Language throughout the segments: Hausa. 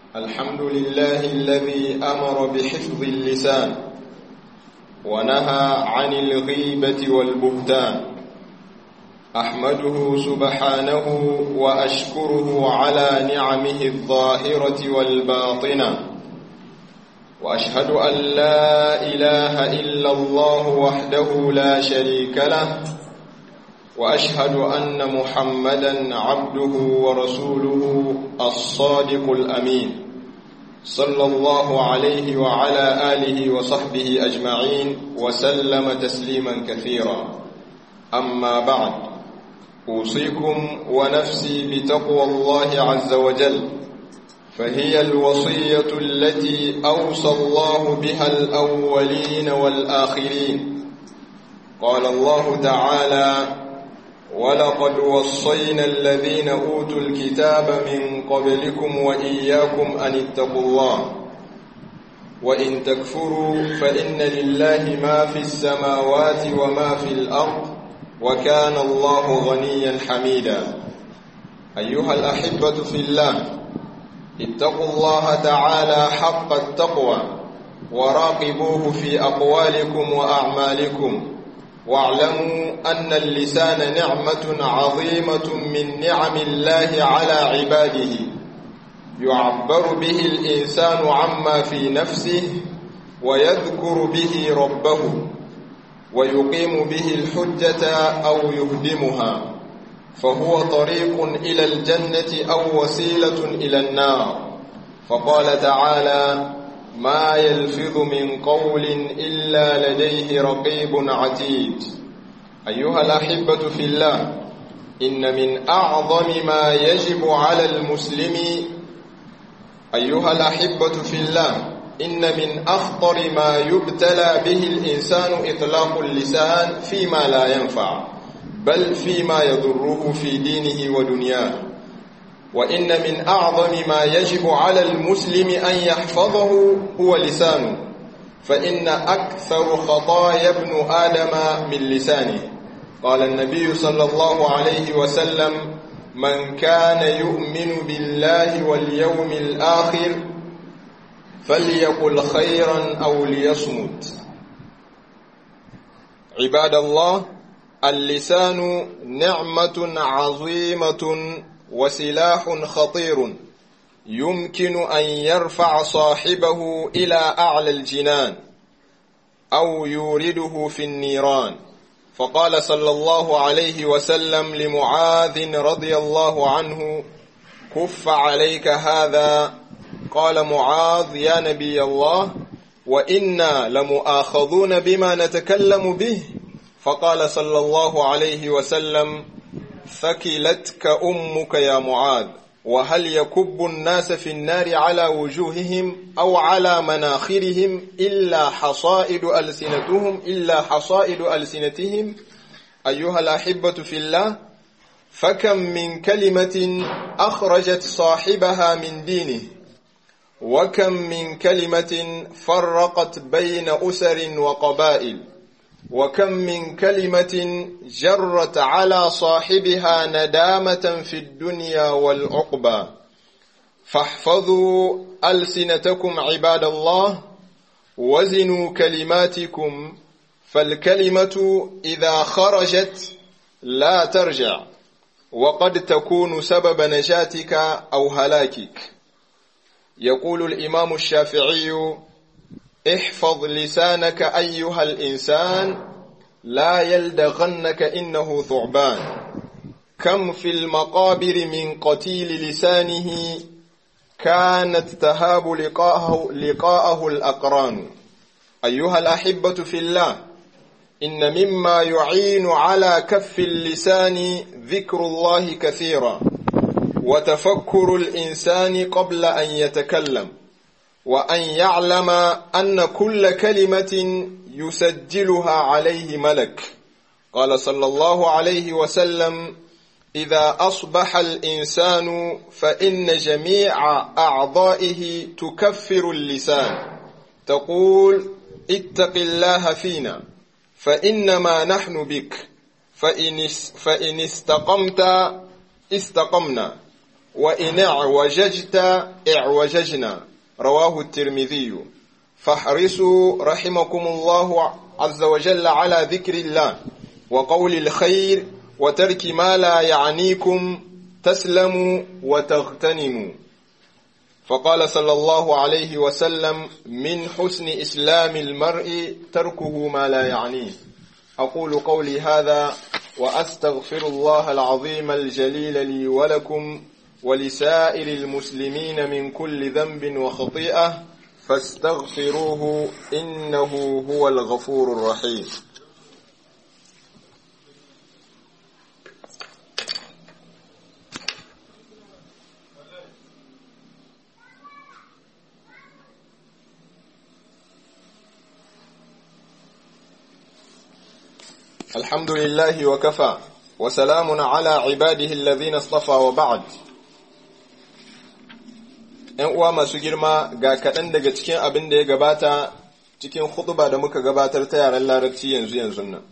الحمد لله الذي أمر بحفظ اللسان ونهى عن الغيبة والبهتان أحمده سبحانه وأشكره على نعمه الظاهرة والباطنة وأشهد أن لا إله إلا الله وحده لا شريك له وأشهد أن محمدا عبده ورسوله الصادق الأمين صلى الله عليه وعلى آله وصحبه أجمعين وسلم تسليما كثيرا أما بعد أوصيكم ونفسي بتقوى الله عز وجل فهي الوصية التي أوصى الله بها الأولين والآخرين قال الله تعالى ولقد وصينا الذين أوتوا الكتاب من قبلكم وإياكم أن اتقوا الله وإن تكفروا فإن لله ما في السماوات وما في الأرض وكان الله غنيا حميدا أيها الأحبة في الله اتقوا الله تعالى حق التقوى وراقبوه في أقوالكم وأعمالكم واعلموا أن اللسان نعمة عظيمة من نعم الله على عباده يعبر به الإنسان عما في نفسه ويذكر به ربه ويقيم به الحجة أو يهدمها فهو طريق إلى الجنة أو وسيلة إلى النار فقال تعالى ما يلفظ من قول إلا لديه رقيب عتيد أيها الأحبة في الله إن من أعظم ما يجب على المسلم أيها الأحبة في الله إن من أخطر ما يبتلى به الإنسان إطلاق اللسان فيما لا ينفع بل فيما يضره في دينه ودنياه وإن من أعظم ما يجب على المسلم أن يحفظه هو لسانه فإن أكثر خطايا ابن آدم من لسانه قال النبي صلى الله عليه وسلم من كان يؤمن بالله واليوم الآخر فليقل خيرا أو ليصمت عباد الله اللسان نعمة عظيمة وسلاح خطير يمكن أن يرفع صاحبه إلى أعلى الجنان أو يورده في النيران فقال صلى الله عليه وسلم لمعاذ رضي الله عنه كف عليك هذا قال معاذ يا نبي الله وإنا لمؤاخذون بما نتكلم به فقال صلى الله عليه وسلم ثكلتك أمك يا معاذ وهل يكب الناس في النار على وجوههم أو على مناخرهم إلا حصائد ألسنتهم إلا حصائد ألسنتهم أيها الأحبة في الله فكم من كلمة أخرجت صاحبها من دينه وكم من كلمة فرقت بين أسر وقبائل وكم من كلمة جرت على صاحبها ندامة في الدنيا والعقبى فاحفظوا ألسنتكم عباد الله وزنوا كلماتكم فالكلمة إذا خرجت لا ترجع وقد تكون سبب نجاتك أو هلاكك يقول الإمام الشافعي احفظ لسانك أيها الإنسان لا يلدغنك إنه ثعبان كم في المقابر من قتيل لسانه كانت تهاب لقاءه, لقاءه الأقران أيها الأحبة في الله إن مما يعين على كف اللسان ذكر الله كثيرا وتفكر الإنسان قبل أن يتكلم وأن يعلم أن كل كلمة يسجلها عليه ملك قال صلى الله عليه وسلم إذا أصبح الإنسان فإن جميع أعضائه تكفر اللسان تقول اتق الله فينا فإنما نحن بك فإن, فإن استقمت استقمنا وإن اعوججت اعوججنا رواه الترمذي فاحرصوا رحمكم الله عز وجل على ذكر الله وقول الخير وترك ما لا يعنيكم تسلموا وتغتنموا فقال صلى الله عليه وسلم من حسن إسلام المرء تركه ما لا يعنيه أقول قولي هذا وأستغفر الله العظيم الجليل لي ولكم ولسائر المسلمين من كل ذنب وخطيئة فاستغفروه إنه هو الغفور الرحيم الحمد لله وكفى وسلام على عباده الذين اصطفى وبعد ‘yan uwa masu girma ga kaɗan daga cikin abin da ya gabata cikin hutuba da muka gabatar ta yaren larabci yanzu yanzu nan.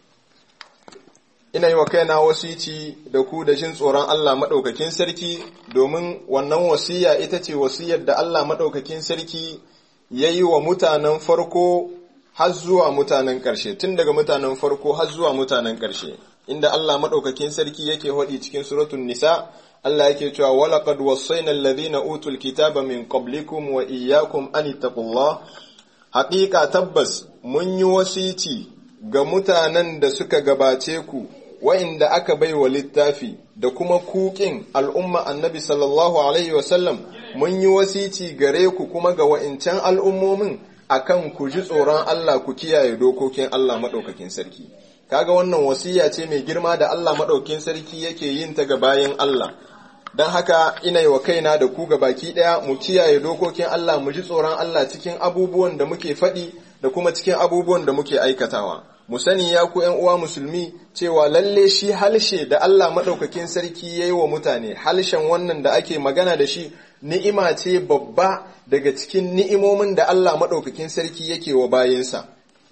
Ina yi wa kaina wasici da ku da jin tsoron Allah maɗaukakin sarki domin wannan wasiya ita ce wasiyar da Allah maɗaukakin sarki ya yi wa mutanen farko har zuwa mutanen ƙarshe, tun daga mutanen farko har zuwa mutanen ƙarshe, inda Allah maɗaukakin sarki yake haɗi cikin suratun Nisa, Allah yake cewa walaqad wasaina alladhina utul kitaba min qablikum wa iyyakum an ittaqullah haqiqa tabbas mun yi wasici ga mutanen da suka gabace ku wa'inda aka bai wa littafi da kuma kukin al'umma annabi sallallahu alaihi wasallam mun yi wasici gare ku kuma ga wa'incan al'ummomin akan ku ji tsoron Allah ku kiyaye dokokin Allah maɗaukakin sarki kaga wannan wasiya ce mai girma da Allah maɗaukakin sarki yake yin ta ga bayan Allah don haka ina yi wa kaina da ku ga baki ɗaya mu kiyaye dokokin Allah mu ji tsoron Allah cikin abubuwan da muke faɗi da kuma cikin abubuwan da muke aikatawa mu sani ya ku ‘yan uwa musulmi cewa lalle shi halshe da Allah maɗaukakin sarki ya yi wa mutane halshen wannan da ake magana da shi ni'ima ce babba daga cikin ni'imomin da Allah maɗaukakin sarki yake wa bayinsa.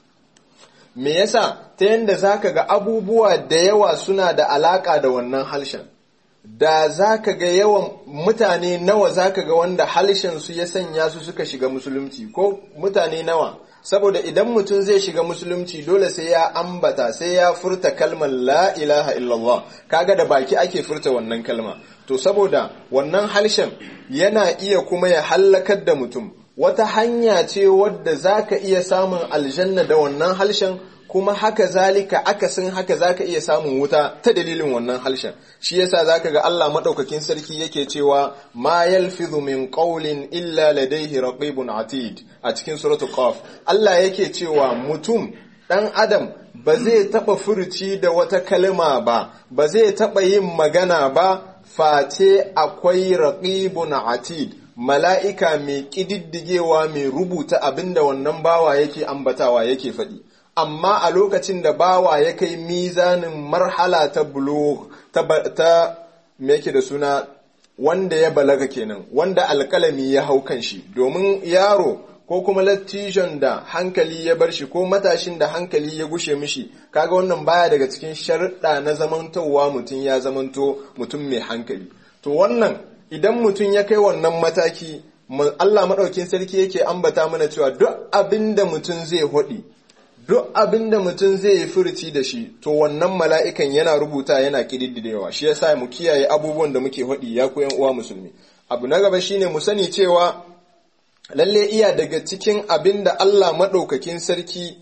Me yasa ta yadda za ka ga abubuwa da yawa suna da alaƙa da wannan halshen, da za ka ga yawan mutane nawa za ka ga wanda halshen su ya sanya su suka shiga musulunci ko mutane nawa. saboda idan mutum zai shiga musulunci dole sai ya ambata sai ya furta kalmar la ilaha illallah kaga da baki ake furta wannan kalma to saboda wannan harshen yana iya kuma ya hallakar da mutum wata hanya ce wadda zaka iya samun aljanna da wannan harshen kuma haka zalika akasin haka zaka iya samun wuta ta dalilin wannan harshen shi yasa zaka ga Allah madaukakin sarki yake cewa ma yalfidhu min qawlin illa ladayhi raqibun atid a cikin suratul qaf Allah yake cewa mutum dan adam ba zai taba furuci da wata kalma ba ba zai taba yin magana ba face akwai raqibun atid mala'ika mai ƙididdigewa mai rubuta abinda wannan bawa yake ambatawa yake faɗi amma a lokacin da bawa ya kai mizanin marhala ta bulugh ta, ta me yake da suna wanda ya balaga kenan wanda alkalami ya hau kan shi domin yaro ko kuma lattijon da hankali ya bar shi ko matashin da hankali ya gushe mishi kaga wannan baya daga cikin sharuɗa na zamantowa mutum ya zamanto mutum mai hankali to wannan idan mutum ya kai wannan mataki Allah maɗaukin sarki yake ambata mana cewa duk abin da mutum zai haɗi duk abin da mutum zai yi furuci da shi to wannan mala'ikan yana rubuta yana ƙididdidewa shi yasa mu kiyaye abubuwan da muke haɗi ya ku uwa musulmi abu na gaba shine mu sani cewa lalle iya daga cikin abin da Allah maɗaukakin sarki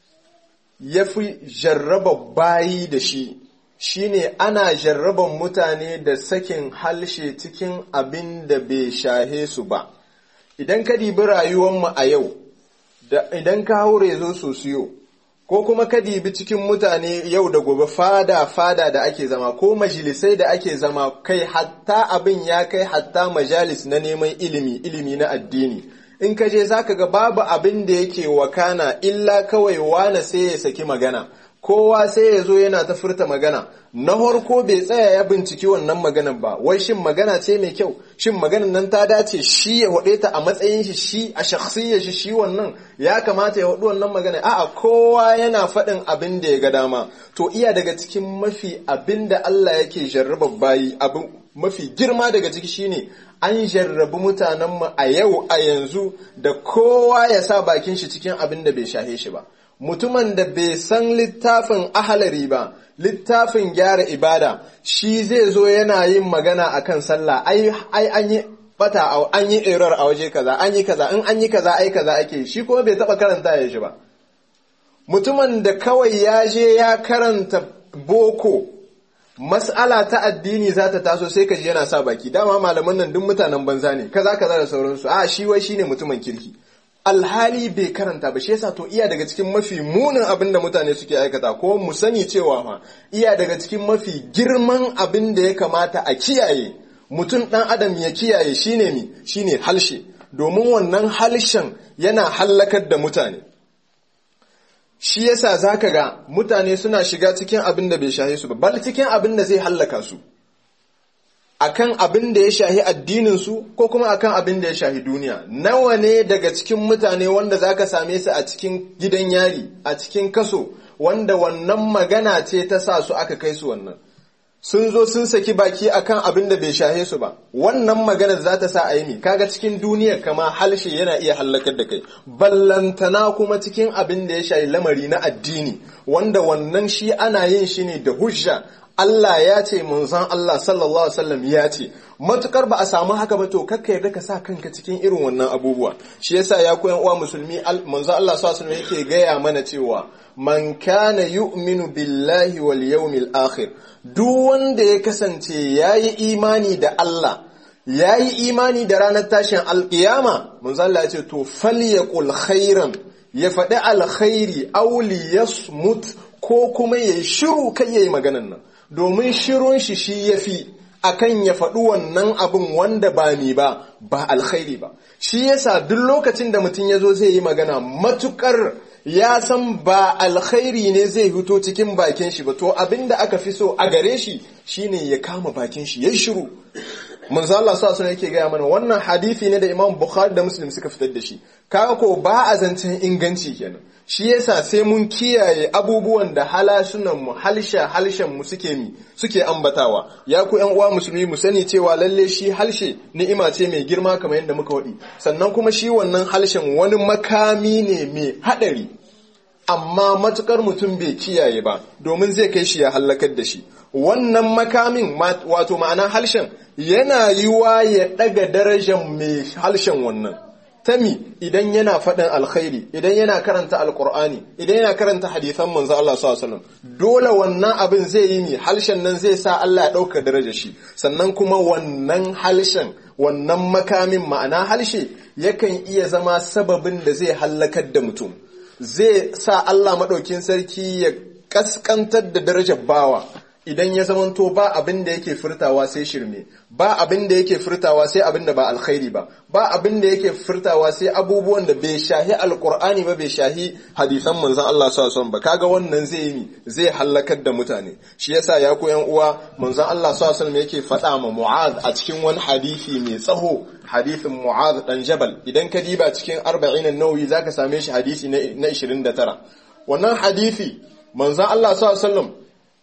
ya fi jarraba bayi da shi shine ana jarraban mutane da sakin halshe cikin abin da bai shahe su ba idan ka dibi rayuwanmu a yau da idan ka haure zo sosiyo ko kuma ka dibi cikin mutane yau da gobe fada fada da ake zama ko majalisai da ake zama kai hatta abin ya kai hatta majalis na neman ilimi ilimi na addini in ka je zaka ga babu abin da yake wakana illa kawai wane sai ya saki magana kowa sai ya zo yana ta furta magana na harko bai tsaya ya binciki wannan maganar ba wai shin magana ce mai kyau shin maganar nan ta dace shi ya haɗe ta a matsayin shi shi a shakhsiyar shi shi wannan ya kamata ya haɗu wannan magana a'a kowa yana faɗin abin da ya ga dama to iya daga cikin mafi abin da Allah yake jarraba bayi abin mafi girma daga ciki shine an jarrabi mutanenmu a yau a yanzu da kowa ya sa bakin shi cikin abin da bai shahe shi ba mutumin da bai san littafin ahalari ba littafin gyara ibada shi zai zo yana yin magana akan sallah ai ai an yi bata an yi error a waje kaza an yi kaza in an yi kaza ai kaza ake shi kuma bai taba karanta ya shi ba mutumin da kawai ya je ya karanta boko mas'ala ta addini za ta taso sai ka ji yana sa baki dama malaman nan duk mutanen banza ne kaza kaza da sauransu a shi wai shine mutumin kirki alhali bai karanta ba shi yasa to iya daga cikin mafi munin abin da mutane suke aikata ko mu sani cewa ma iya daga cikin mafi girman abin da ya kamata a kiyaye mutum dan adam ya kiyaye shine mi shine halshe domin wannan halshen yana hallakar da mutane shi yasa zaka ga mutane suna shiga cikin abin da bai shahe su ba bal cikin abin da zai hallaka su akan abin da ya shahi addinin su ko kuma akan abin da ya shahi duniya nawa ne daga cikin mutane wanda zaka same su a cikin gidan yari a cikin kaso wanda wannan magana ce ta sa su aka kai su wannan sun zo sun saki baki akan abin da bai shahe su ba wannan maganar za ta sa a yi kaga cikin duniya kama halshe yana iya hallakar da kai ballantana kuma cikin abin da ya shahi lamari na addini wanda wannan shi ana yin shi ne da hujja Allah ya ce manzon Allah sallallahu alaihi wasallam ya ce matukar ba a samu haka ba to kakka yarda ka sa kanka cikin irin wannan abubuwa shi yasa ya koyan uwa musulmi manzon Allah sallallahu alaihi wasallam yake gaya mana cewa man kana yu'minu billahi wal yawmil akhir duk wanda ya kasance yayi imani da Allah yayi imani da ranar tashin alkiyama manzon Allah ya ce to falyaqul khairan ya faɗi alkhairi aw liyasmut ko kuma yayi shiru kai yayi maganan nan domin shirun shi shi ya fi akan ya faɗi wannan abin wanda ba ni ba ba alkhairi ba shi yasa duk lokacin da mutum ya zo zai yi magana matukar ya san ba alkhairi ne zai hito cikin bakin shi ba to abin da aka fi so a gare shi shine ya kama bakin shi ya shiru manzo Allah sa sunan yake gaya mana wannan hadisi ne da Imam Bukhari da Muslim suka fitar da shi kaga ko ba a zancen inganci kenan shi yasa sai mun kiyaye abubuwan da halashunan mu halsha halshen mu suke mi suke ambatawa ya ku ƴan uwa musulmi mu sani cewa lalle shi halshe ni'ima ce mai girma kamar yadda muka wadi sannan kuma shi wannan halshen wani makami ne mai hadari amma matukar mutum bai kiyaye ba domin zai kai shi ya hallakar da shi wannan makamin wato ma'ana halshen yana yiwa ya daga darajar mai halshen wannan tami idan yana faɗin alkhairi idan yana karanta alkur'ani idan yana karanta hadithan manzo Allah sallallahu alaihi wasallam dole wannan abin zai yi mi halshen nan zai sa Allah ya ɗauka daraja shi sannan kuma wannan halshen wannan makamin ma'ana halshe yakan iya zama sababin da zai hallakar da mutum zai sa Allah maɗaukin sarki ya kaskantar da darajar bawa idan ya zamanto ba abin da yake furtawa sai shirme ba abin da yake furtawa sai abin da ba alkhairi ba ba abin da yake furtawa sai abubuwan da bai shahi alkur'ani ba bai shahi hadisan manzon Allah sallallahu alaihi ba kaga wannan zai yi zai halakar da mutane shi yasa ya koyan uwa manzon Allah sallallahu alaihi yake faɗa ma Mu'adh a cikin wani hadisi mai tsaho hadisin Mu'adh dan Jabal idan ka diba cikin 40 an-Nawawi zaka same shi hadisi na 29 wannan hadisi manzon Allah sallallahu alaihi wasallam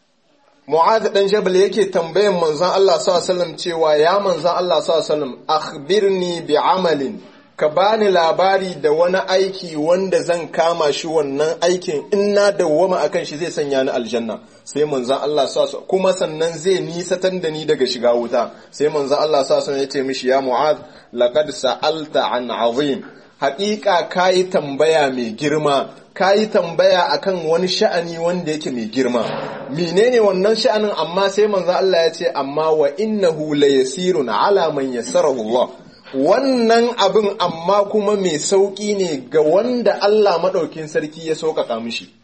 Mu'adh dan Jabal yake tambayan manzon Allah sallallahu alaihi wasallam cewa ya manzon Allah sallallahu alaihi wasallam akhbirni bi amalin ka bani labari da wani aiki wanda zan kama shi wannan aikin in na dawwama akan shi zai sanya ni aljanna sai manzon Allah sallallahu kuma sannan zai nisatan da ni daga shiga wuta sai manzon Allah sallallahu alaihi ya ce mishi ya Mu'adh laqad sa'alta an azim haƙiƙa kayi tambaya mai girma kayi tambaya akan wani sha'ani wanda yake mai girma menene wannan sha'anin amma sai manzo Allah ya ce amma wa innahu la yasirun ala man yassarahu Allah wannan abin amma kuma mai sauki ne ga wanda Allah madaukin sarki ya sauƙaƙa mishi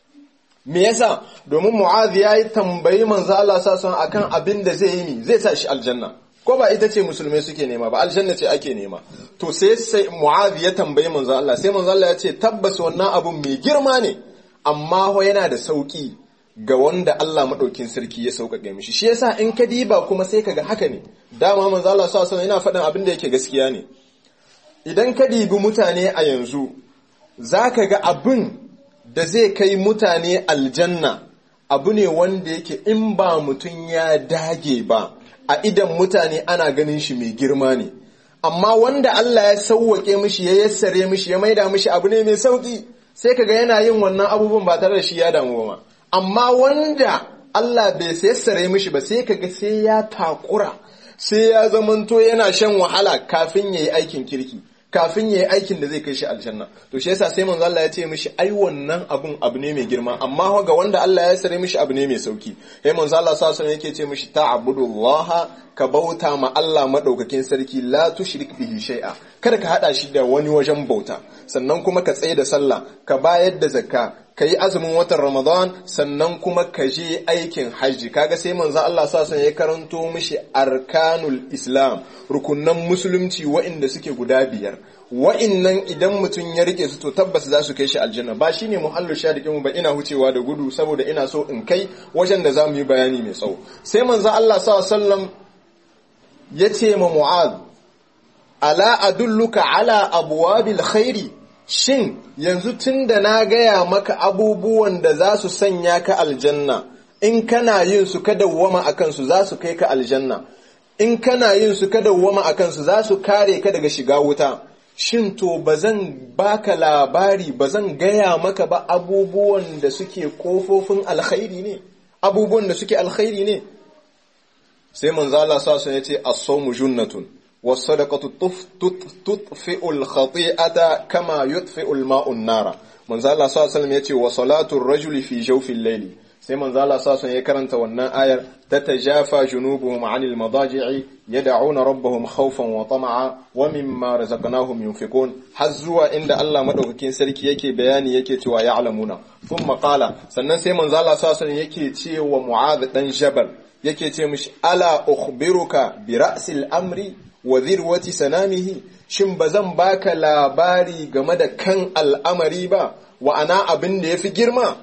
me yasa domin Mu'adh yayi tambayi manzo Allah sallallahu akan abin da zai yi zai sa shi aljanna ko ba ita ce musulmai suke nema ba aljanna ce ake nema to sai sai mu'adh ya tambayi manzo Allah sai manzo Allah ya ce tabbas wannan abun mai girma ne amma ho yana da sauki ga wanda Allah madaukin sarki ya sauƙaƙe mishi shi yasa in ka diba kuma sai kaga haka ne dama manzo Allah sallallahu alaihi yana faɗin abin da yake gaskiya ne idan ka dibi mutane a yanzu zaka ga abin da zai kai mutane aljanna abu ne wanda yake in ba mutum ya dage ba a idan mutane ana ganin shi mai girma ne amma wanda Allah ya sauwake mishi ya yassare mishi ya maida mishi abu ne mai sauki sai kaga yana yin wannan abubuwan ba tare da shi ya damu ba amma wanda Allah bai yassare mishi ba sai kaga sai ya takura sai ya zamanto yana shan wahala kafin yayi aikin kirki kafin yayi aikin da zai kai shi aljanna to shi yasa sai manzo Allah ya ce mishi ai wannan abun abu ne mai girma amma ga wanda Allah ya sare mishi abu ne mai sauki sai manzo Allah sallallahu alaihi yake ce mishi ta'budullaha ka bauta ma Allah madaukakin sarki la tushrik bihi shay'a kada ka hada shi da wani wajen bauta sannan kuma ka tsaye da sallah ka bayar da zakka ka yi azumin watan Ramadan sannan kuma ka je aikin hajji kaga sai manzo Allah sa ya karanto mishi arkanul Islam rukunan musulunci wa'inda suke guda biyar wa'innan idan mutum ya rike su to tabbas za su kai shi aljanna ba shine muhallu shadiqin mu ba ina hucewa da gudu saboda ina so in kai wajen da zamu yi bayani mai tsawo sai manzo Allah sa sallam ya ce ma Mu'adh ala adulluka ala abwabil khairi shin yanzu tun da na gaya maka abubuwan da za su sanya ka aljanna in kana yin su ka dawwama a kansu za su kai ka aljanna in kana yin su ka dawwama a kansu za su kare ka daga shiga wuta shin to ba zan baka labari ba zan gaya maka ba abubuwan da suke kofofin alkhairi ne abubuwan da suke alkhairi ne sai manzo Allah sa su yace as-sawmu junnatun was-sadaqatu tutfi'u al-khati'ata kama yutfi'u al-ma'u an-nara manzo Allah sa sallam yace wa salatu ar-rajuli fi jawfi al-layli sai manzo Allah sa ya karanta wannan ayar tatajafa junubuhum 'anil madaji'i yad'una rabbahum khawfan wa tama'a wa mimma razaqnahum yunfiqun har zuwa inda Allah madaukakin sarki yake bayani yake cewa ya'lamuna thumma qala sannan sai manzo Allah sa yake cewa Mu'adh dan Jabal yake ce mishi ala ukhbiruka bi ra'sil amri wa dhirwati sanamihi shin bazan baka labari game da kan al'amari ba wa ana abin da yafi girma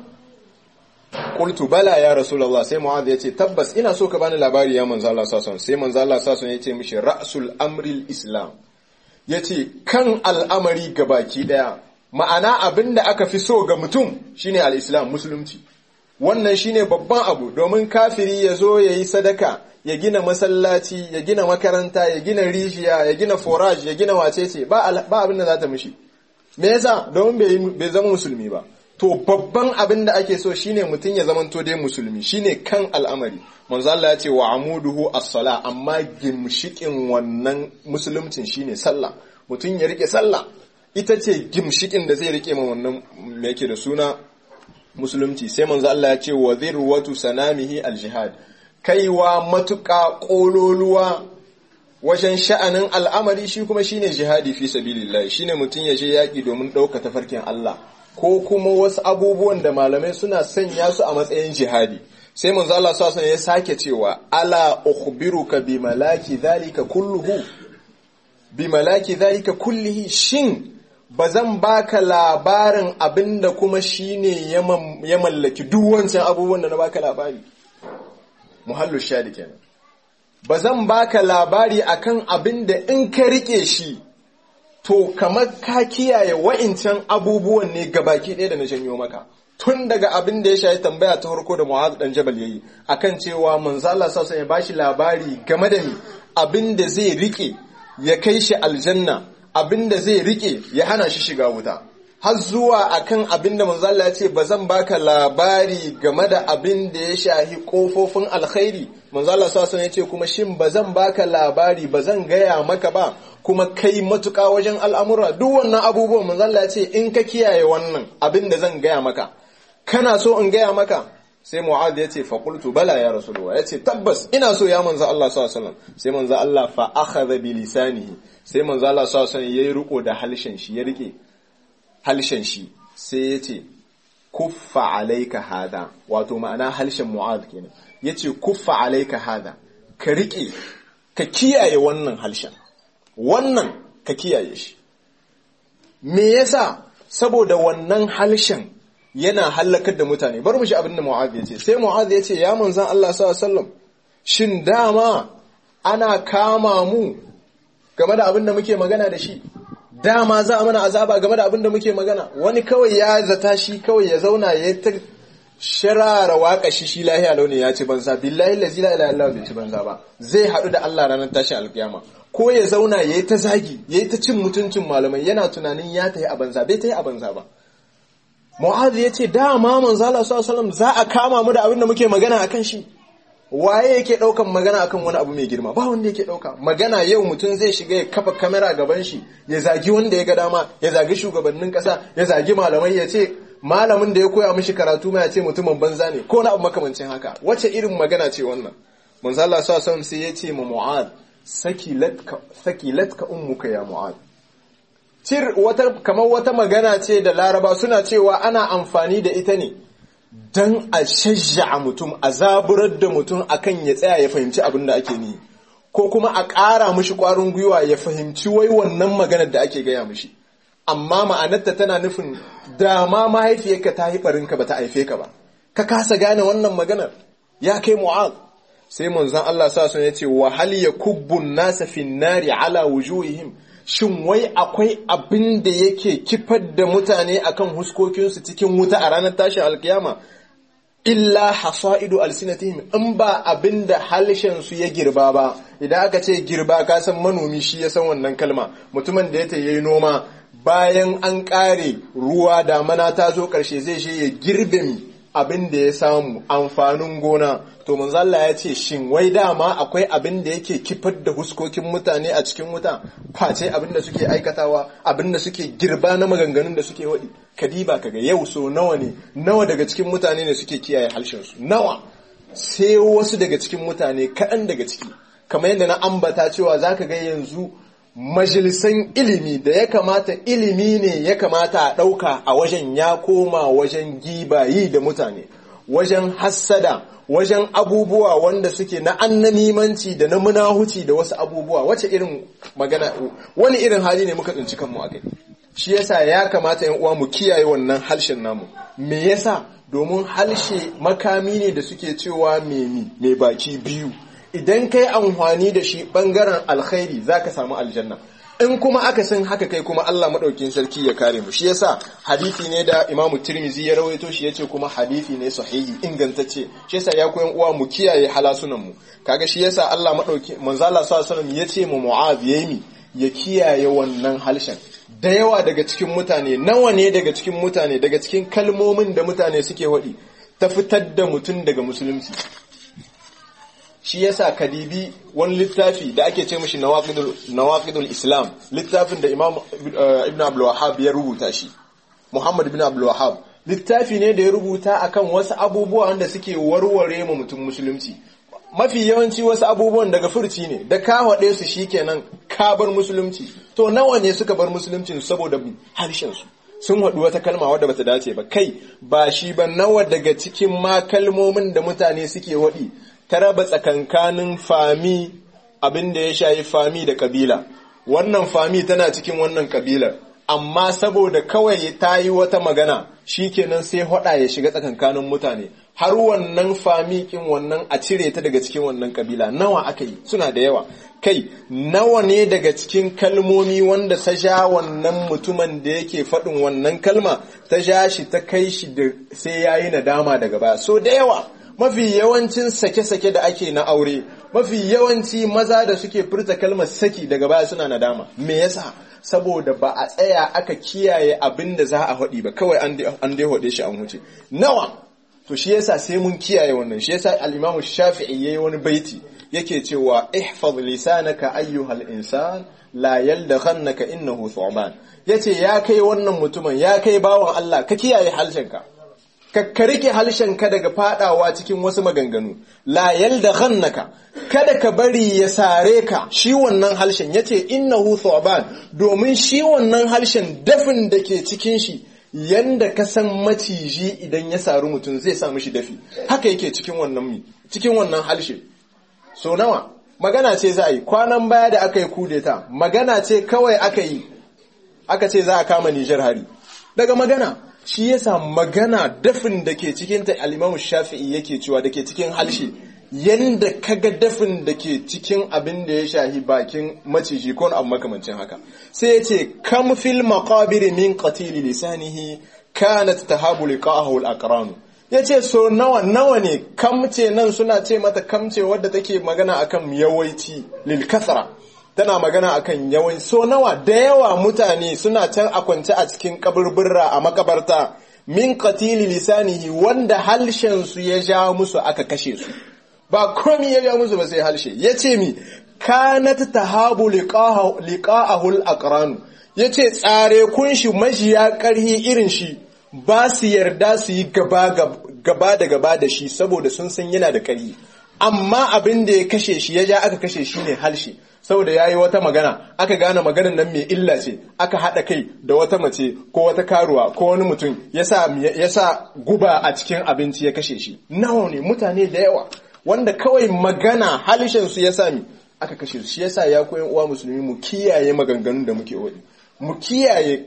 qultu bala ya rasulullah sai mu'adh yace tabbas ina so ka bani labari ya manzo Allah sallallahu sai manzo Allah sallallahu yace mishi ra'sul amri islam yace kan al'amari gabaki daya ma'ana abin da aka fi so ga mutum shine al-islam musulunci wannan shine babban abu domin kafiri ya zo ya yi sadaka ya gina masallaci ya gina makaranta ya gina rijiya ya gina forage ya gina wacece ba abin da za ta mishi me yasa domin bai zama musulmi ba to babban abin da ake so shine mutum ya zamanto dai musulmi shine kan al'amari manzo Allah ya ce wa amuduhu as-sala amma gimshikin wannan musulumcin shine sallah mutum ya rike sallah ita ce gimshikin da zai rike ma wannan me yake da suna musulunci sai manzo Allah ya ce wa zirwatu sanamihi al-jihad kaiwa matuƙa ƙololuwa wajen sha'anin al'amari shi kuma shine jihadi fi sabilillah shine mutum ya je yaƙi domin ɗauka tafarkin Allah ko kuma wasu abubuwan da malamai suna sanya su a matsayin jihadi sai manzo Allah sallallahu ya sake cewa ala ukhbiruka bi malaki dhalika kulluhu bi malaki dhalika kullihi shin ba zan baka labarin abinda kuma shine ya mallaki duk wancan abubuwan da na baka labari muhallu shadi kenan ba zan baka labari akan abinda in ka rike shi to kamar ka kiyaye wa'incan abubuwan ne gabaki ɗaya da na janyo maka tun daga abin da ya shayi tambaya ta farko da Mu'adh dan Jabal yayi akan cewa manzo Allah sallallahu ya bashi labari game da ni abin da zai rike ya kai shi aljanna abin da zai rike ya hana shi shiga wuta har zuwa akan abin da manzo Allah ya ce ba zan baka labari game da abin da ya shahi kofofin alkhairi manzo Allah sallallahu ya ce kuma shin ba zan baka labari ba zan gaya maka ba kuma kai matuƙa wajen al'amura duk wannan abubuwan manzo Allah ya ce in ka kiyaye wannan abin da zan gaya maka kana so in gaya maka sai Mu'adh ya ce faƙultu bala ya Rasulullah ya ce tabbas ina so ya manzo Allah sallallahu alaihi wasallam sai manzo Allah fa akhadha bi lisanihi sai manzo Allah sallallahu alaihi wasallam yayi riko da halshen shi ya rike halshen shi sai ya ce kuffa alaika hada wato ma'ana halshen Mu'adh kenan yace kuffa alaika hada ka rike ka kiyaye wannan halshen wannan ka kiyaye shi me yasa saboda wannan halshen yana hallakar da mutane bar mu shi abin da Mu'adh ya ce sai Mu'adh ya ce ya manzon Allah sallallahu alaihi wasallam shin dama ana kama mu game da abin da muke magana da shi dama za a mana azaba game da abin da muke magana wani kawai ya zata shi kawai ya zauna ya ta shirara waka shi shi lahiya launi ya ci banza billahi lazi la ilaha illallah bai ci banza ba zai haɗu da Allah ranar tashin alkiyama ko ya zauna yayi ta zagi yayi ta cin mutuncin malamai yana tunanin ya tayi a banza bai tayi a banza ba Mu'adh ya ce dama manzo Allah sallallahu alaihi za a kama mu da abin da muke magana akan shi waye yake daukan magana akan wani abu mai girma ba wanda yake dauka magana yau mutum zai shiga ya kafa kamera gaban shi ya zagi wanda ya ga dama ya zagi shugabannin kasa ya zagi malamai ya ce malamin da ya koya mishi karatu ma ya ce mutumin banza ne ko na abu makamancin haka wace irin magana ce wannan manzo Allah sallallahu alaihi sai ya ce ma Mu'adh sakilatka sakilatka ummuka ya Mu'adh cir wata kamar wata magana ce da laraba suna cewa ana amfani da ita ne don a shajja mutum a zaburar da mutum akan ya tsaya ya fahimci abin da ake ni ko kuma a ƙara mishi ƙwarin gwiwa ya fahimci wai wannan maganar da ake gaya mishi amma ma'anarta tana nufin dama mahaifiyarka ta haifarinka ba ta haife ka ba ka kasa gane wannan maganar ya kai mu'az sai manzon Allah sa sun yace wa hal yakubbun nasa fin nari ala wujuhihim shin wai akwai abin da yake kifar da mutane akan huskokinsu cikin wuta a ranar tashin alkiyama illa hasaidu alsinatihim in ba abin da su ya girba ba idan aka ce girba ka san manomi shi ya san wannan kalma mutumin da ya ta yi noma bayan an kare ruwa damana ta zo karshe zai shi ya girbe mi abin da ya samu amfanin gona to manzalla ya ce shin wai dama akwai abin da yake kifar da huskokin mutane a cikin wuta face abin da suke aikatawa abin da suke girba na maganganun da suke waɗi kadiba kaga yau so nawa ne nawa daga cikin mutane ne suke kiyaye harshensu nawa sai wasu daga cikin mutane kaɗan daga ciki kamar yadda na ambata cewa zaka ga yanzu majalisan ilimi da ya kamata ilimi ne ya kamata a ɗauka a wajen ya koma wajen gibayi da mutane wajen hassada wajen abubuwa wanda suke na annamimanci da na munahuci da wasu abubuwa wace irin magana wani irin hali ne muka tsinci kanmu a kai shi yasa ya kamata yan uwa mu kiyaye wannan harshen namu me yasa domin harshe makami ne da suke cewa memi mai baki biyu idan kai amfani da shi bangaren alkhairi zaka samu aljanna in kuma aka san haka kai kuma Allah madaukin sarki ya kare mu shi yasa hadisi ne da Imam Tirmizi ya rawaito shi yace kuma hadisi ne sahihi ingantacce shi yasa ya koyan uwa mu kiyaye halasunan mu kaga shi yasa Allah madauki manzo Allah sallallahu alaihi wasallam yace mu Mu'adh yayi ya kiyaye wannan halshen da yawa daga cikin mutane nawa ne daga cikin mutane daga cikin kalmomin da mutane suke waɗi ta fitar da mutum daga musulunci shi yasa kadibi wani littafi da ake ce mashi nawaqidul islam littafin da imam ibn abdul wahhab ya rubuta shi muhammad ibn abdul wahhab littafi ne da ya rubuta akan wasu abubuwa wanda suke warware ma mutum musulunci mafi yawanci wasu abubuwan daga furci ne da ka haɗe su shikenan ka bar musulunci to nawa ne suka bar musulunci saboda harshen su sun haɗu wata kalma wadda bata dace ba kai ba shi ba nawa daga cikin ma kalmomin da mutane suke waɗi ta raba tsakankanin fami abin da ya shayi fami da kabila wannan fami tana cikin wannan kabilar amma saboda kawai ta yi wata magana shikenan sai hada ya shiga tsakankanin mutane har wannan fami kin wannan a cire ta daga cikin wannan kabila nawa aka yi suna da yawa kai nawa ne daga cikin kalmomi wanda ta sha wannan mutumin da yake faɗin wannan kalma ta sha shi ta kai shi da sai yayi nadama daga baya so da yawa mafi yawancin sake-sake da ake na aure mafi yawanci maza da suke furta kalmar saki daga baya suna nadama me yasa saboda ba a tsaya aka kiyaye abin da za a haɗi ba kawai an dai haɗe shi an wuce nawa to shi yasa sai mun kiyaye wannan shi yasa al-Imam Shafi'i yayi wani baiti yake cewa ihfaz lisanaka ayyuhal insan la yaldaghannaka innahu thu'ban yace ya kai wannan mutumin ya kai bawan Allah ka kiyaye halshenka ka rike ka daga fadawa cikin wasu maganganu la yalda ghannaka kada ka bari ya sare ka shi wannan halshen yace innahu thuban domin shi wannan halshen dafin da ke cikin shi yanda ka san maciji idan ya saru mutum zai sa mishi dafi haka yake cikin wannan mi cikin wannan halshe so nawa magana ce za a yi kwanan baya da aka yi kudeta magana ce kawai aka yi aka ce za a kama Nijar hari daga magana shi yasa magana dafin da ke cikin ta al Shafi'i yake cewa da ke cikin halshe yanda kaga dafin da ke cikin abin da ya shahi bakin maciji ko abu makamancin haka sai yace kam fil maqabir min qatil lisanihi kanat tahabu liqa'ahu al-aqran ya ce so nawa nawa ne kamce nan suna ce mata kamce wadda take magana akan yawanci lil kasra tana magana akan yawan so nawa da yawa mutane suna can a kwance a cikin kaburbura a makabarta min qatili lisanihi wanda halshen su ya ja musu aka kashe su ba komi ya ja musu ba sai halshe yace mi kanat tahabu liqa'ahu al-aqran yace tsare kun shi majiya karhi irin shi ba su yarda su yi gaba da gaba da shi saboda sun san yana da karhi amma abin da ya kashe shi ya ja aka kashe shi ne halshe saboda ya yi wata magana aka gane maganar nan mai illa ce aka haɗa kai da wata mace ko wata karuwa ko wani mutum ya sa guba a cikin abinci ya kashe shi nawa ne mutane da yawa wanda kawai magana halishin su ya sami aka kashe su shi yasa ya koyan uwa musulmi mu kiyaye maganganun da muke wadi mu kiyaye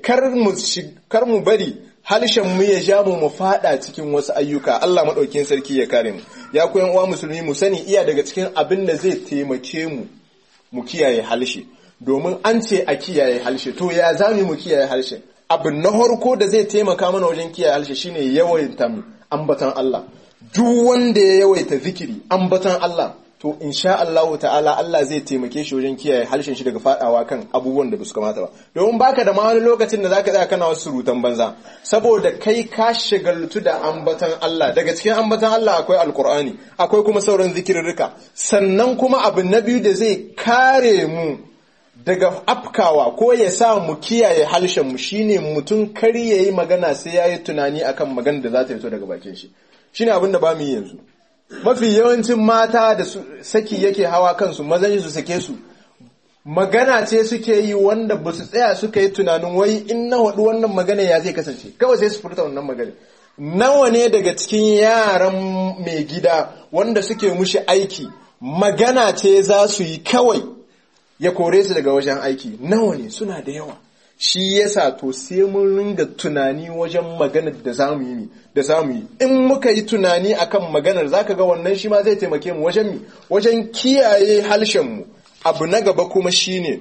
kar mu bari halishin mu ya ja mu mu fada cikin wasu ayyuka Allah madaukin sarki ya kare mu ya koyan uwa musulmi mu sani iya daga cikin abin da zai taimake mu mu kiyaye halshe domin an ce a kiyaye halshe to ya zami mu kiyaye halshe abin na harko da zai taimaka mana wajen kiyaye halshe shine yawaita ambatan Allah duk wanda ya yawaita zikiri ambatan Allah to insha Allah ta'ala Allah zai taimake shi wajen kiyaye halshen shi daga fadawa kan abubuwan da su kamata ba domin baka da ma wani lokacin da zaka tsaya kana wasu surutan banza saboda kai ka shagaltu da ambatan Allah daga cikin ambatan Allah akwai alkur'ani akwai kuma sauran zikirrika sannan kuma abu na biyu da zai kare mu daga afkawa ko ya sa mu kiyaye halshen mu shine mutum kar yayi magana sai yayi tunani akan magana da za ta fito daga bakin shi shine abin da ba mu yi yanzu mafi yawancin mata da saki yake hawa kansu mazan su sake su magana ce suke yi wanda ba su tsaya suka yi tunanin wai in na waɗu wannan magana ya zai kasance kawai sai su furta wannan magana nawa ne daga cikin yaran mai gida wanda suke mushi aiki magana ce za su yi kawai ya kore su daga wajen aiki nawa ne suna da yawa shi yasa to sai mun ringa tunani wajen maganar da zamu yi da zamu yi in muka yi tunani akan maganar zaka ga wannan shi ma zai taimake mu wajen mi wajen kiyaye halshen mu abu na gaba kuma shine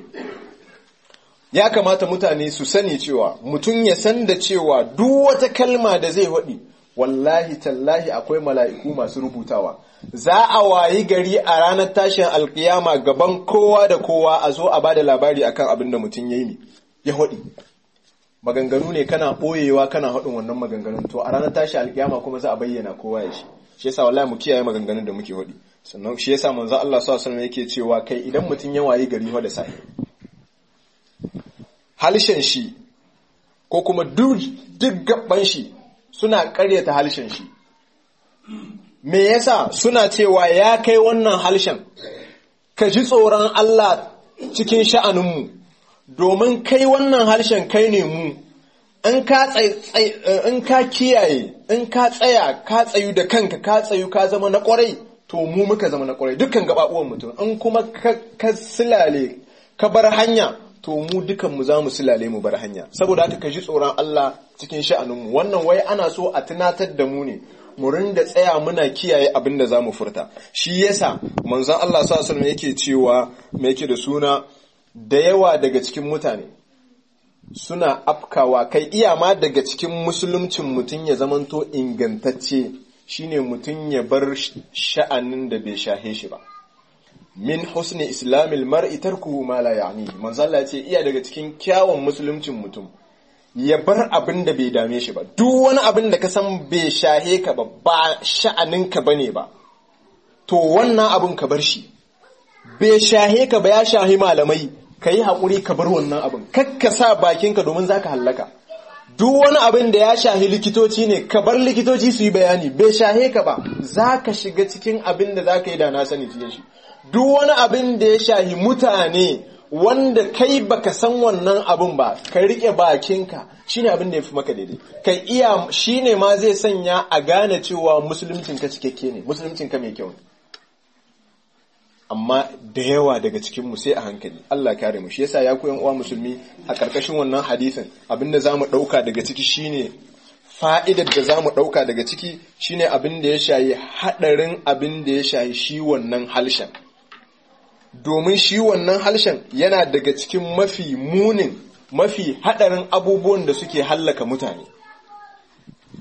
ya kamata mutane su sani cewa mutum ya san da cewa duk wata kalma da zai waɗi wallahi tallahi akwai mala'iku masu rubutawa za a wayi gari a ranar tashin alkiyama gaban kowa da kowa a zo a bada labari akan abin da mutum ya yi ya haɗi maganganu ne kana ɓoyewa kana haɗin wannan maganganun to a ranar tashi alkiyama kuma za a bayyana kowa ya shi shi yasa wallahi mu kiyaye maganganun da muke haɗi sannan shi yasa manzo Allah sallallahu alaihi yake cewa kai idan mutum ya wayi gari da sahi halshen shi ko kuma duk gaban shi suna ƙaryata halshen shi me yasa suna cewa ya kai wannan halshen ka ji tsoron Allah cikin sha'aninmu domin kai wannan harshen kai ne mu in ka kiyaye in ka tsaya ka tsayu da kanka ka tsayu ka zama na kwarai to mu muka zama na kwarai dukkan gababuwan mutum in kuma ka silale ka bar hanya to mu dukan mu za mu silale mu bar hanya saboda haka ka ji tsoron Allah cikin sha'aninmu wannan wai ana so a tunatar da mu ne mu rinda tsaya muna kiyaye abin da za mu furta shi yasa manzon Allah sallallahu alaihi yake cewa me yake da suna da yawa daga cikin mutane suna afkawa kai iya ma daga cikin musuluncin mutum ya zamanto ingantacce shine mutum ya bar sha'anin da bai shahe shi ba min husni islamil mar'i tarkuhu ma la ya'ni manzo Allah ce iya daga cikin kyawun musuluncin mutum ya bar abin da bai dame shi ba duk wani abin da ka san bai shahe ka ba ba sha'anin ka bane ba to wannan abin ka bar shi bai shahe ka ba ya shahi malamai ka yi haƙuri ka bar wannan abin kakka sa bakinka domin za ka hallaka duk wani abin da ya shahi likitoci ne ka bar likitoci su yi bayani bai shahe ka ba za ka shiga cikin abin da za ka yi da na sani cikin shi duk wani abin da ya shahi mutane wanda kai baka san wannan abin ba ka riƙe bakinka shine abin da ya fi maka daidai kai iya shine ma zai sanya a gane cewa musuluncinka cikakke ne musuluncinka mai kyau ne amma da yawa daga cikinmu sai a hankali Allah kare mu shi yasa ya koyan uwa musulmi a karkashin wannan hadisin abinda zamu dauka daga ciki shine fa'idar da zamu dauka daga ciki shine abin da ya shayi hadarin abin da ya shayi shi wannan halshen domin shi wannan halshen yana daga cikin mafi munin mafi hadarin abubuwan da suke hallaka mutane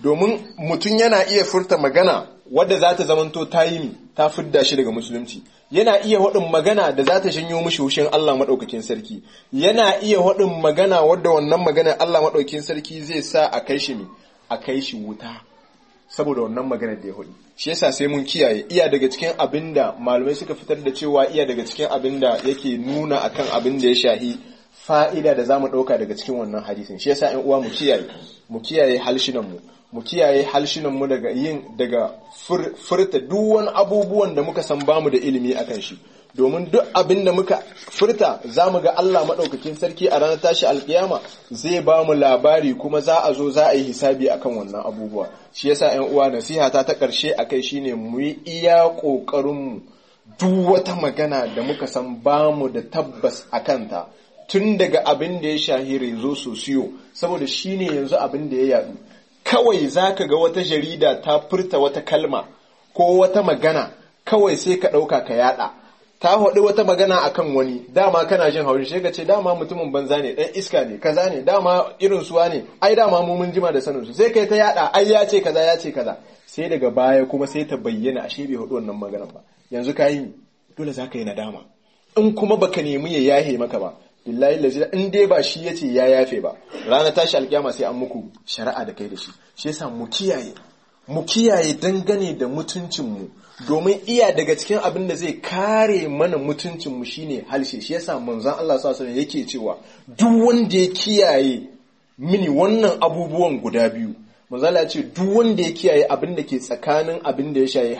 domin mutum yana iya furta magana wadda za ta zamanto ta yi ta fidda shi daga musulunci yana iya haɗin magana da za ta shanyo mishi hushin Allah maɗaukakin sarki yana iya haɗin magana wadda wannan magana Allah maɗaukakin sarki zai sa a kai shi a kai shi wuta saboda wannan maganar da ya hudu shi yasa sai mun kiyaye iya daga cikin abin da malamai suka fitar da cewa iya daga cikin abin da yake nuna akan abin da ya shahi fa'ida da zamu ɗauka daga cikin wannan hadisin shi yasa ƴan uwa mu kiyaye mu kiyaye halshinan mu mu kiyaye halshinan mu daga yin daga furta duk wani abubuwan da muka san bamu da ilimi akan shi domin duk abin da muka furta za mu ga Allah maɗaukakin sarki a ranar tashi alkiyama zai ba mu labari kuma za a zo za a yi hisabi akan wannan abubuwa shi yasa ‘yan uwa nasiha ta ta ƙarshe a kai shine mu yi iya ƙoƙarinmu duk wata magana da muka san ba mu da tabbas a kanta tun daga abin da ya shahi rezo sosiyo saboda shine yanzu abin da ya yadu kawai za ka ga wata jarida ta furta wata kalma ko wata magana kawai sai ka ɗauka ka yada ta haɗu wata magana akan wani dama kana jin haushi sai ka ce dama mutumin banza ne ɗan iska ne kaza ne dama irin suwa ne ai dama mu mun jima da sanin su sai kai ta yada ai ya ce kaza ya ce kaza sai daga baya kuma sai ta bayyana ashe bai haɗu wannan maganar ba yanzu ka yi dole za ka yi nadama in kuma baka nemi ya yahe maka ba billahi lazi in dai ba shi yace ya yafe ba ranar tashi alkiyama sai an muku shari'a da kai da shi shi yasa mu kiyaye mu kiyaye dangane da mutuncinmu domin iya daga cikin abin da zai kare mana mutuncinmu shine halshe shi yasa manzon Allah sallallahu alaihi yake cewa duk wanda ya kiyaye mini wannan abubuwan guda biyu manzon ya ce duk wanda ya kiyaye abin da ke tsakanin abin da ya shayi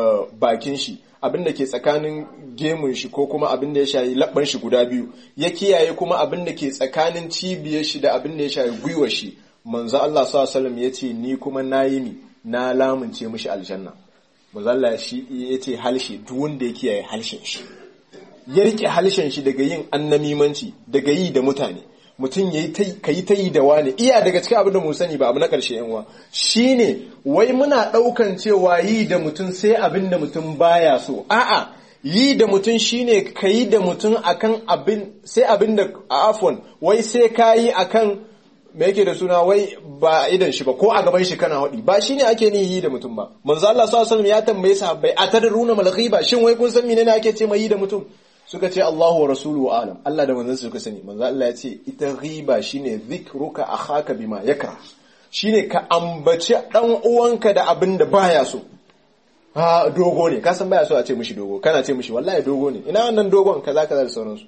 bakin shi abin da ke tsakanin gemun shi ko kuma abin da ya shayi labban shi guda biyu ya kiyaye kuma abin da ke tsakanin cibiyar shi da abin da ya shayi gwiwar shi manzo Allah sallallahu alaihi ya ce ni kuma nayi ni na lamunce mishi aljanna muzalla shi ya ce halshe duk wanda ya kiyaye halshen shi ya rike halshen shi daga yin annamimanci daga yi da mutane mutum ya yi ta yi da wani iya daga cikin abin da mu sani ba abu na ƙarshe yanwa shi ne wai muna ɗaukan cewa yi da mutum sai abin da mutum baya so a'a yi da mutum shine ka yi da mutum akan abin sai abin da afon wai sai ka yi akan me yake da suna wai ba idan shi ba ko a gaban shi kana hudi ba shine ake ni yi da mutum ba manzo Allah sallallahu alaihi ya tambaye sahabbai atadruna mal ghiba shin wai kun san menene ake ce mai yi da mutum suka ce Allahu wa rasuluhu alam Allah da manzon suka sani manzo Allah ya ce ita ghiba shine zikruka akhaka bima yakra shine ka ambaci dan uwanka da abin da baya so ha dogo ne ka san baya so a ce mishi dogo kana ce mishi wallahi dogo ne ina wannan dogon kaza kaza da sauransu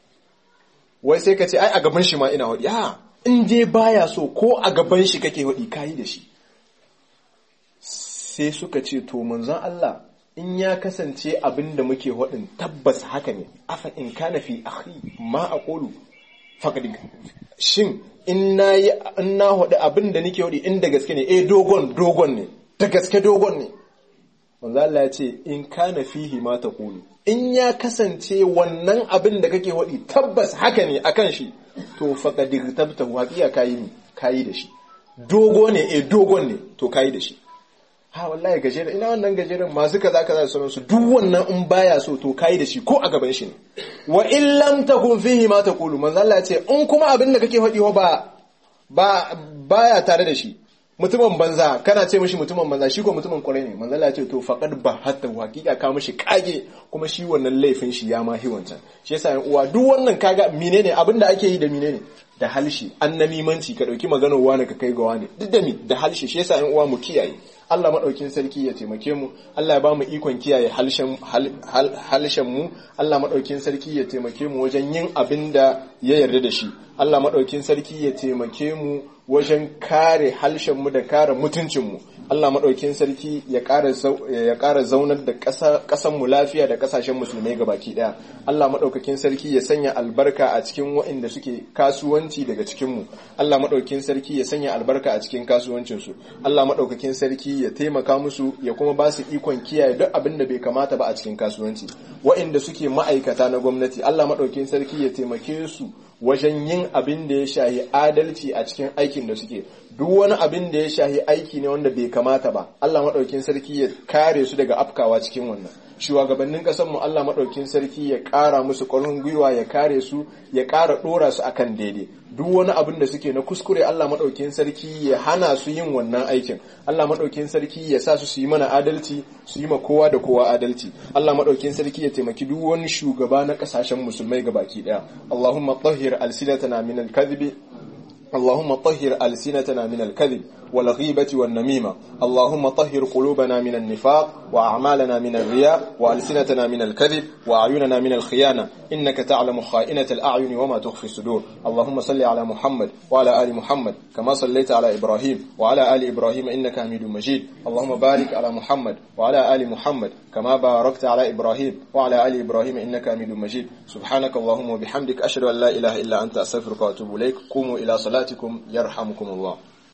wai sai ka ce ai a gaban shi ma ina hudi ha in je baya so ko a gaban shi kake waɗi kayi da shi sai suka ce to manzon Allah in ya kasance abin da muke waɗin tabbas haka ne afa in kana fi akhi ma aqulu faqad shin in na yi in na waɗi abin da nake waɗi in da gaske ne eh dogon dogon ne da gaske dogon ne manzo Allah ya ce in kana fihi ma taqulu in ya kasance wannan abin da kake waɗi tabbas haka ne akan shi to faƙadir tabta waƙiya kayi ne kayi da shi dogo ne eh dogon ne to kayi da shi ha wallahi gajeren ina wannan gajeren masu kaza kaza da sauransu duk wannan in baya so to kayi da shi ko a gaban shi ne wa in lam takun fihi ma taqulu manzo Allah ya ce in kuma abin da kake faɗi ba ba baya tare da shi mutumin banza kana ce mishi mutumin banza shi ko mutumin kwarai ne manzo Allah ya ce to faqad ba hatta haqiqa ka mishi kage kuma shi wannan laifin shi ya ma wancan shi yasa yan uwa duk wannan kaga menene abin da ake yi da menene da halshi annamimanci ka dauki maganar wani ka kai ga wani duk da mi da halshi shi yasa yan uwa mu kiyaye Allah maɗaukin sarki ya taimake mu Allah ya ba mu ikon kiyaye halshen mu Allah maɗaukin sarki ya taimake mu wajen yin abin da ya yarda da shi Allah maɗaukin sarki ya taimake mu wajen kare halshen mu da kare mutuncin mu Allah maɗaukin sarki ya ƙara zaunar da ƙasan mu lafiya da ƙasashen musulmai baki ɗaya Allah maɗaukakin sarki ya sanya albarka a cikin waɗanda suke kasuwanci daga cikin mu Allah maɗaukin sarki ya sanya albarka a cikin kasuwancin su Allah maɗaukakin sarki ya taimaka musu ya kuma ba su ikon kiyaye duk abin da bai kamata ba a cikin kasuwanci waɗanda suke ma'aikata na gwamnati Allah maɗaukin sarki ya taimake su wajen yin abin da ya shahi adalci a cikin aikin da suke duk wani abin da ya shahi aiki ne wanda bai kamata ba Allah maɗaukin sarki ya kare su daga afkawa cikin wannan shugabannin ƙasar mu Allah maɗaukin sarki ya ƙara musu ƙwarin gwiwa ya kare su ya ƙara ɗora su akan daidai duk wani abin da suke na kuskure Allah maɗaukin sarki ya hana su yin wannan aikin Allah maɗaukin sarki ya sa su su yi mana adalci su yi ma kowa da kowa adalci Allah maɗaukin sarki ya taimaki duk wani shugaba na ƙasashen musulmai gabaki ɗaya Allahumma tahhir alsinatana min al-kadhibi اللهم طهر ألسنتنا من الكذب والغيبة والنميمة اللهم طهر قلوبنا من النفاق وأعمالنا من الرياء وألسنتنا من الكذب وأعيننا من الخيانة إنك تعلم خائنة الأعين وما تخفي الصدور اللهم صل على محمد وعلى آل محمد كما صليت على إبراهيم وعلى آل إبراهيم إنك حميد مجيد اللهم بارك على محمد وعلى آل محمد كما باركت على إبراهيم وعلى آل إبراهيم إنك حميد مجيد سبحانك اللهم وبحمدك أشهد أن لا إله إلا أنت أستغفرك وأتوب إليك قوموا إلى صلاتكم يرحمكم الله